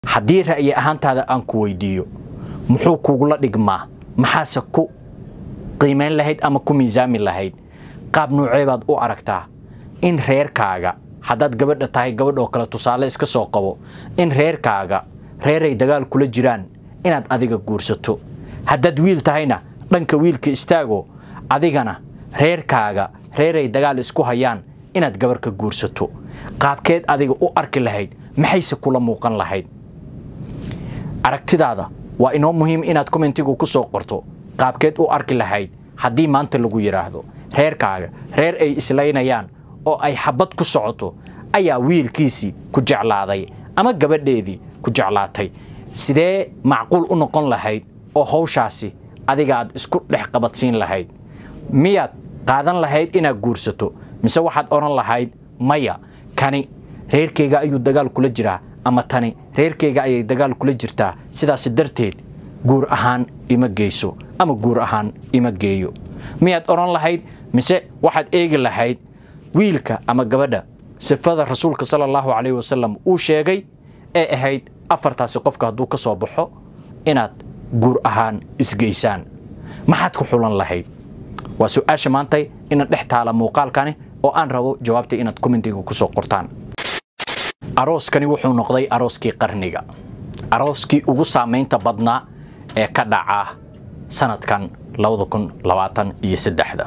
haddii ra'yi ahaantaada aan ku weydiiyo muxuu kugula dhigmaa maxaase ku qiimayn lahayd ama ku miisaami lahayd qaab nuucee baad u aragtaa in reerkaaga haddaad gabadha tahay gabadh oo kale tusaale iska soo qabo in reerkaaga reeray dagaal kula jiraan inaad adiga guursato haddaad wiil tahayna dhanka wiilka istaago adigana reerkaaga reeray dagaal isku hayaan inaad gabar ka guursato qaabkeed adiga u arki lahayd maxayse kula muuqan lahayd aragtidaada waa inoo muhiim inaad kommentigu ku soo qorto qaabkeed u arki lahayd haddii maanta lagu yidhaahdo reerkaaga reer ay islaynayaan oo ay xabad ku socoto ayaa wiilkiisii ku jeclaaday ama gabadheedii ku jeclaatay sidee macquul u noqon lahayd oo hawshaasi adiga aad isku dhex qabadsiin lahayd miyaad qaadan lahayd inaad guursato mise waxaad odhan lahayd maya kani reerkayga ayuu dagaal kula jiraa ama tani reerkayga ayay dagaal kula jirtaa sidaas darteed guur ahaan ima geyso ama guur ahaan ima geeyo miyaad odhan lahayd mise waxaad eegi lahayd wiilka ama gabadha sifada rasuulka sala allahu calayhi wasalam uu sheegay ee ahayd afartaasi qofka hadduu ka soo baxo inaad guur ahaan isgeysaan maxaad ku xulan lahayd waa su-aasha maantay ina dhex taala muuqaalkani oo aan rabo jawaabta inaad kommentiga ku soo qortaan arooskani wuxuu noqday arooskii qarniga arooskii ugu saamaynta badnaa ee ka dhaca sanadkan iyo saddexda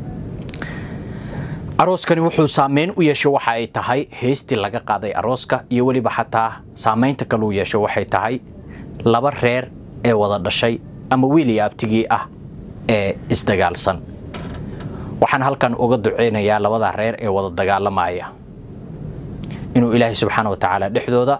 arooskani wuxuu saamayn u yeeshay waxa ay tahay heystii laga qaaday arooska iyo weliba xataa saamaynta kaluu yeesho waxay tahay laba reer ee wada dhashay ama wiil iyo abtigii ah ee isdagaalsan waxaan halkan uga duceynayaa labada reer ee wada dagaalamaya inuu ilaahay subxaana wa tacaala dhexdooda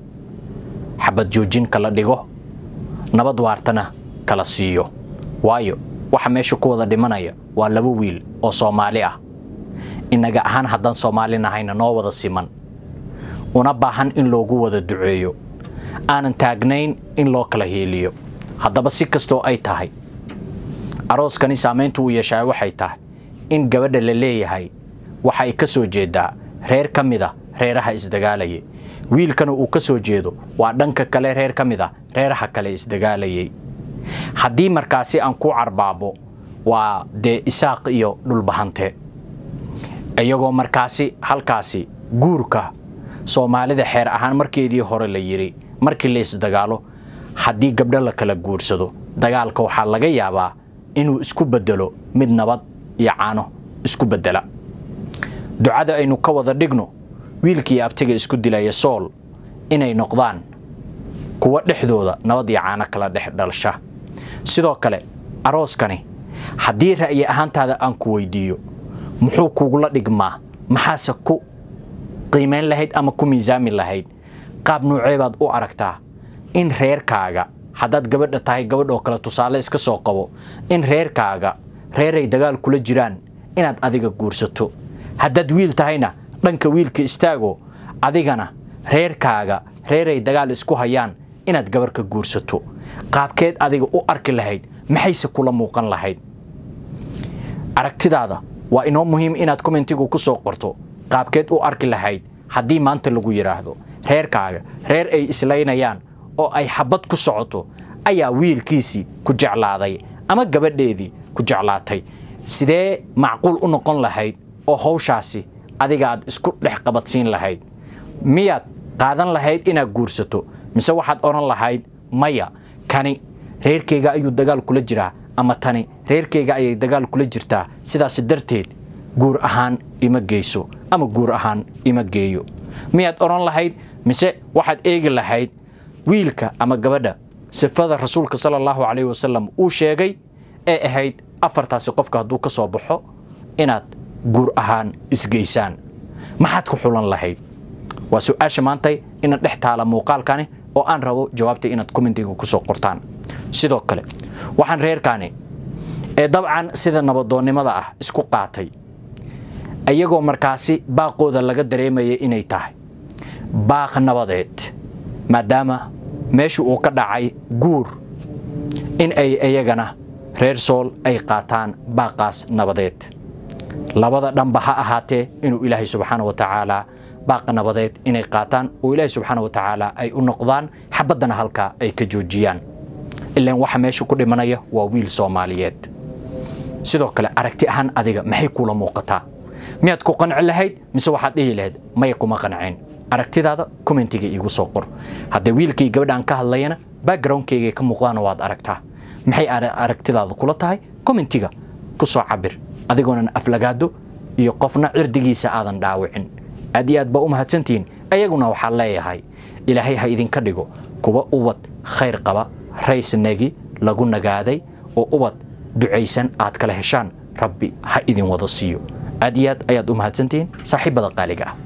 xabad joojin kala dhigo nabad waartana kala siiyo waayo waxa meesha ku wada dhimanaya waa laba wiil oo soomaali ah innaga ahaan haddaan soomaali nahayna noo wada siman una baahan in loogu wada duceeyo aanan taagnayn in loo kala hiiliyo haddaba si kastoo ay tahay arooskani saamayntu uu yeeshaa waxay tahay in gabadha la leeyahay waxa ay ka soo jeedaa reer ka mid a reeraha isdagaalayay wiilkana uu ka soo jeedo waa dhanka kale reer ka mid a reeraha kale isdagaalayay haddii markaasi aan ku carbaabo waa dee isaaq iyo dhulbahante iyagoo markaasi halkaasi guurka soomaalida xeer ahaan markeedii hore la yidhi markii la isdagaalo haddii gabdho la kala guursado dagaalka waxaa laga yaabaa inuu isku bedelo mid nabad iyo caano isku bedela ducada aynu ka wada dhigno wiilkii abtiga isku dilaya sool inay noqdaan kuwa dhexdooda nabad iyo caano kala dhex dhalsha sidoo kale arooskani haddii ra'yi ahaantaada aan ku weydiiyo muxuu kugula dhigmaa maxaase ku qiimayn lahayd ama ku miisaami lahayd qaab nuucee baad u aragtaa in reerkaaga haddaad gabadha tahay gabadh oo kale tusaale iska soo qabo in reerkaaga reeray dagaal kula jiraan inaad adiga guursato haddaad wiil tahayna dhanka wiilka istaago adigana reerkaaga reeray dagaal isku hayaan inaad gabar ka guursato qaabkeed adiga u arki lahayd maxayse kula muuqan lahayd aragtidaada waa inoo muhiim inaad kommentigu ku soo qorto qaabkeed u arki lahayd haddii maanta lagu yidhaahdo reerkaaga reer ay islaynayaan oo ay xabad ku socoto ayaa wiilkiisii ku jeclaaday ama gabadheedii ku jeclaatay sidee macquul u noqon lahayd oo hawshaasi adiga aad isku dhex qabadsiin lahayd miyaad qaadan lahayd inaad guursato mise waxaad odhan lahayd maya kani reerkayga ayuu dagaal kula jiraa ama tani reerkayga ayay dagaal kula jirtaa sidaas darteed guur ahaan ima geyso ama guur ahaan ima geeyo miyaad odhan lahayd mise waxaad eegi lahayd wiilka ama gabadha sifada rasuulka sala allahu calayhi wasalam uu sheegay ee ahayd afartaasi qofka hadduu ka soo baxo inaad guur ahaan isgeysaan maxaad ku xulan lahayd waa su-aasha maantay ina dhex taala muuqaalkani oo aan rabo jawaabta inaad kommentiga ku soo qortaan sidoo kale waxaan reerkaani ee dabcan sida nabadoonnimada ah isku qaatay iyagoo markaasi baaqooda laga dareemaya inay tahay baaq nabadeed maadaama meesha uu ka dhacay guur in ay iyagana reer sool ay qaataan baaqaas nabadeed labada dhanba ha ahaatee inuu ilaahay subxaana wa tacaala baaqa nabadeed inay qaataan oo ilaahi subxaana wa tacaala ay u noqdaan xabaddana halkaa ay ka joojiyaan ilaan waxa meesha ku dhimanaya waa wiil soomaaliyeed sidoo kale aragti ahaan adiga maxay kuula muuqataa miyaad ku qanci lahayd mise waxaad dhihi lahayd maya kuma qancin aragtidaada commentiga iigu soo qor haddee wiilkii gabadhaan ka hadlayana backgroundkayga ka muuqdaana waad aragtaa maxay aragtidaada kula tahay commentiga ku soo cabir adigoonan aflagaado iyo qofna cirdigiisa aadan dhaawicin aad iyo aad baa u mahadsantihiin ayaguna waxaa leeyahay ilaahay ha idinka dhigo kuwa ubad khayr qaba raysnagi lagu nagaaday oo ubad ducaysan aad kala heshaan rabbi ha idin wada siiyo aad iyo aad ayaad u mahadsantihiin saaxiibada qaaliga ah